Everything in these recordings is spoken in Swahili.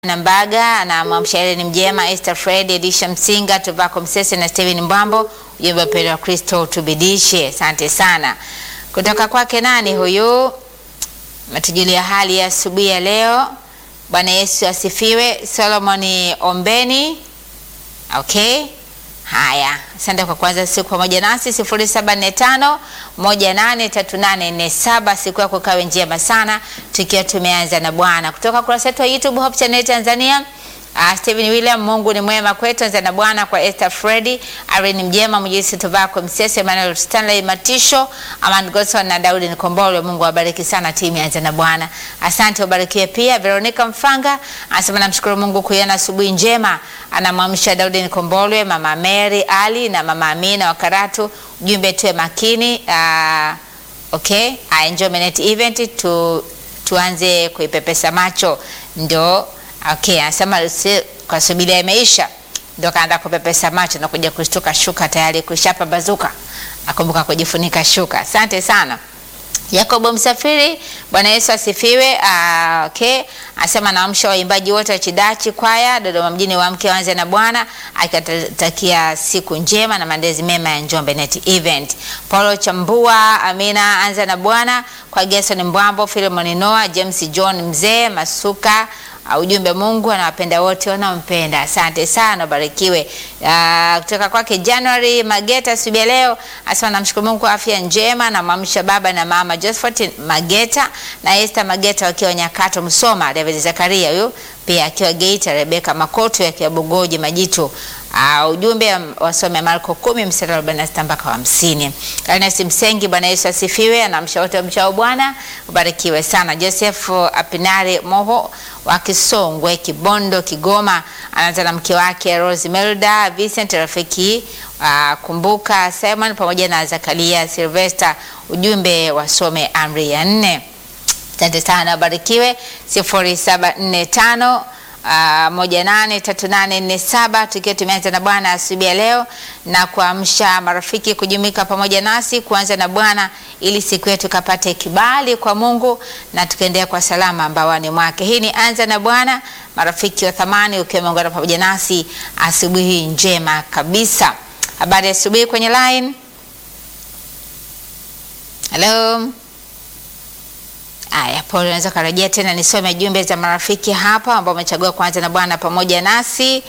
Nambaga na mwamshairi ni mjema Esther Fred, Elisha Msinga, Tuvako Msese na Steven Mbwambo. Ujumbe pendo wa Kristo tubidishe. Asante sana. Kutoka kwake nani huyu? Matujulia hali ya asubuhi ya leo. Bwana Yesu asifiwe. Solomon Ombeni. Okay. Haya, asante kwa kwanza siku pamoja nasi 0745 183847. Siku yako kawe njema sana, tukiwa tumeanza na Bwana kutoka kurasa yetu ya YouTube Hope Channel Tanzania. Uh, Steven William, Mungu ni mwema kwetu. Anza na Bwana kwa Esther Freddy, Irene Mjema, Mjisi Tuvako Msese, Emmanuel Stanley Matisho, Aman Godson na Daudi Nikombole. Mungu awabariki sana timu ya Anza na Bwana. Asante, ubarikiwe pia. Veronica Mfanga anasema namshukuru Mungu kuiona asubuhi njema. Anamwamsha Daudi Nikombole, Mama Mary Ali na Mama Amina wa Karatu. Ujumbe tuwe makini. Uh, okay, I enjoy minute event tu, tuanze kuipepesa macho ndo Okay, anasema si, kwa subiria imeisha ndio kaanza kupepesa macho na kuja kushtuka shuka tayari kushapambazuka. Akumbuka kujifunika shuka. Asante sana. Yakobo Msafiri, Bwana Yesu asifiwe. Uh, okay. Anasema naamsha waimbaji wote wa Chidachi kwaya Dodoma mjini wa mke wanze na Bwana akitakia siku njema na maandezi mema ya Njombe Net Event. Paulo Chambua, Amina anza na Bwana kwa Gerson Mbwambo, Philemon Noah, James John Mzee Masuka Uh, ujumbe Mungu anawapenda wote wanaompenda. Asante sana, ubarikiwe. Uh, kutoka kwake January Mageta subia leo asema namshukuru Mungu kwa afya njema na mwamsha baba na mama Josephat Mageta na Esther Mageta wakiwa Nyakato Msoma, David Zakaria huyu pia akiwa Geita, Rebeka Makoto akiwa Bugoji Majitu. Uh, ujumbe wasome Marko 10 mstari wa 46 mpaka wa 50. Ernest Msengi, Bwana Yesu asifiwe, anamsha wote mchao Bwana, ubarikiwe sana. Joseph Apinari Moho wa Kisongwe, Kibondo, Kigoma, anaanza na mke wake Rose Melda Vincent, rafiki uh, kumbuka Simon pamoja na Zakaria Sylvester, ujumbe wasome amri ya nne. Asante sana, ubarikiwe. 0745 Uh, moja nane tatu nane nne saba tukiwa tumeanza na Bwana asubuhi ya leo na kuamsha marafiki kujumuika pamoja nasi kuanza na Bwana ili siku yetu kapate kibali kwa Mungu na tukaendelea kwa salama mbawani mwake. Hii ni anza na Bwana, marafiki wa thamani, ukiwa umeungana pamoja nasi asubuhi njema kabisa. Habari ya asubuhi kwenye line. Hello. Aya, Paul, unaweza karejea tena nisome jumbe za marafiki hapa ambao wamechagua kuanza na Bwana pamoja nasi.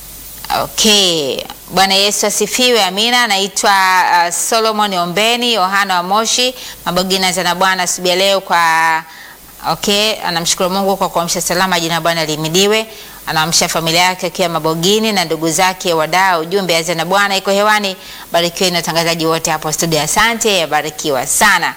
Okay, Bwana Yesu asifiwe. Amina. Naitwa uh, Solomon Ombeni Yohana wa Moshi Mabogina za na Bwana asubuhi leo kwa okay, anamshukuru Mungu kwa kuamsha salama, jina la Bwana lihimidiwe. Anaamsha familia yake akiwa Mabogini na ndugu zake wadau. Ujumbe anza na Bwana iko hewani. Barikiwe na watangazaji wote hapo studio. Asante, barikiwa sana.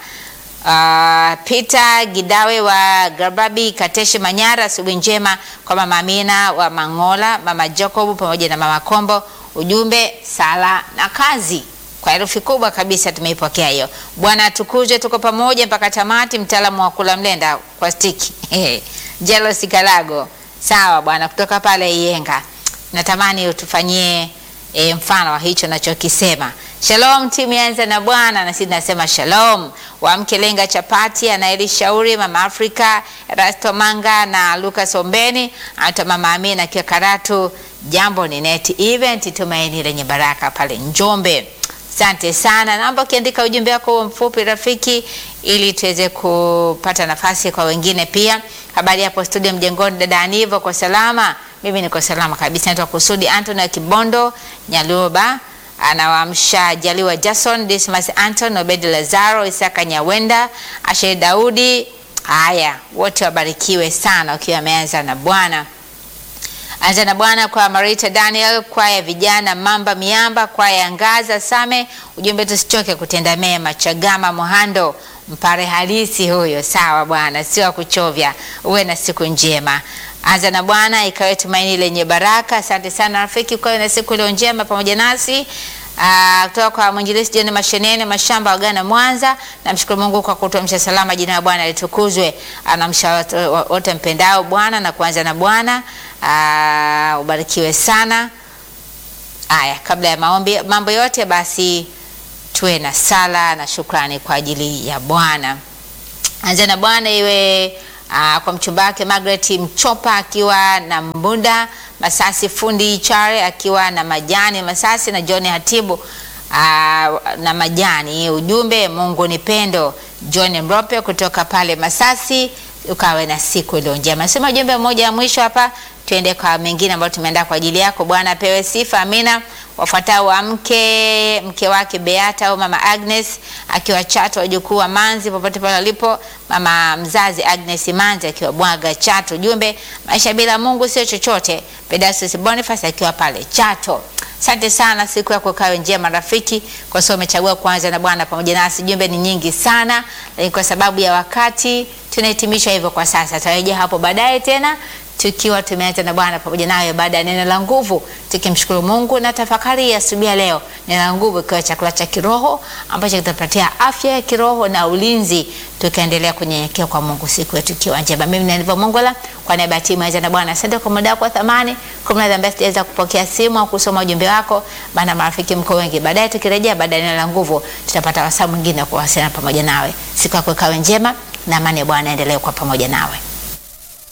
Uh, Peter Gidawe wa Garbabi Kateshi Manyara, asubuhi njema kwa mama Amina wa Mangola, mama Jacob pamoja na mama Kombo. Ujumbe sala na kazi, kwa herufi kubwa kabisa tumeipokea hiyo. Bwana atukuzwe, tuko pamoja mpaka tamati. Mtaalamu wa kula mlenda kwa stiki Jealousy Kalago, sawa bwana, kutoka pale Iyenga, natamani utufanyie e, mfano wa hicho nachokisema. Shalom timu yanza na Bwana, na sisi nasema shalom. Wamke lenga chapati anaelishauri mama Afrika Rasto Manga na Lucas Ombeni hata mama Amina akiwa Karatu. Jambo ni net event tumaini lenye baraka pale Njombe. Asante sana, naomba ukiandika ujumbe wako mfupi rafiki, ili tuweze kupata nafasi kwa wengine pia. Habari hapo studio mjengoni, dada Anivo, kwa salama? Mimi niko salama kabisa. Naitwa Kusudi Anton wa Kibondo Nyaluba anawaamsha Jaliwa Jason, Dismas Anton, Obedi Lazaro, Isaka Nyawenda, Ashe Daudi. Haya, wote wabarikiwe sana ukiwa ameanza na Bwana. Anza na Bwana kwa Marita Daniel, kwaya vijana Mamba Miamba, kwaya Ngaza Same. Ujumbe tusichoke kutenda mema. Chagama Muhando, mpare halisi huyo. Sawa bwana, sio kuchovya. Uwe na siku njema. Anza na Bwana ikawe tumaini lenye baraka. Asante sana rafiki, kwa na siku iliyo njema pamoja nasi. Uh, kutoka kwa mwinjilisti John Mashenene Mashamba wa Ghana Mwanza. Namshukuru Mungu kwa kutuamsha salama, jina la Bwana litukuzwe. Anamsha wote mpendao Bwana na kuanza na Bwana. Uh, ubarikiwe sana. Aya, kabla ya maombi mambo yote basi tuwe na sala na shukrani kwa ajili ya Bwana. Anza na Bwana iwe aa, kwa mchumba wake Margaret Mchopa akiwa na Mbunda Masasi, fundi Chare akiwa na Majani Masasi na John Hatibu aa, na Majani. Ujumbe Mungu ni pendo. John Mrope kutoka pale Masasi, ukawe na siku iliyo njema. Sema ujumbe mmoja wa mwisho hapa, tuende kwa mengine ambayo tumeandaa kwa ajili yako. Bwana apewe sifa, amina. Wafuatao wa mke mke wake Beata au mama Agnes akiwa Chato, wajukuu wa Manzi popote pale walipo, mama mzazi Agnes Manzi akiwa Bwaga Chato. Ujumbe maisha bila Mungu sio chochote. Pedasus Boniface akiwa pale Chato. Asante sana, siku yako ikawe njema rafiki, kwa sababu umechagua kuanza na Bwana pamoja nasi. Jumbe ni nyingi sana, lakini kwa sababu ya wakati tunahitimisha hivyo kwa sasa. Tutarejea hapo baadaye tena tukiwa tumeanza na Bwana pamoja nawe baada ya neno la nguvu, tukimshukuru Mungu na tafakari ya asubuhi ya leo. Neno la nguvu ikiwa chakula cha kiroho ambacho kitapatia afya ya kiroho na ulinzi, tukaendelea kunyenyekea kwa Mungu siku yetu ikiwa njema. Mimi nalivyo Mongola kwa niaba ya timu ya na Bwana, asante kwa muda wako wa thamani. Kwa mnada ambaye sitaweza kupokea simu au kusoma ujumbe wako, bana marafiki mko wengi. Baadaye tukirejea baada ya neno la nguvu, tutapata wasaa mwingine wa kuwasiliana pamoja nawe. Siku yako ikawe njema na amani ya Bwana endelee kwa pamoja nawe.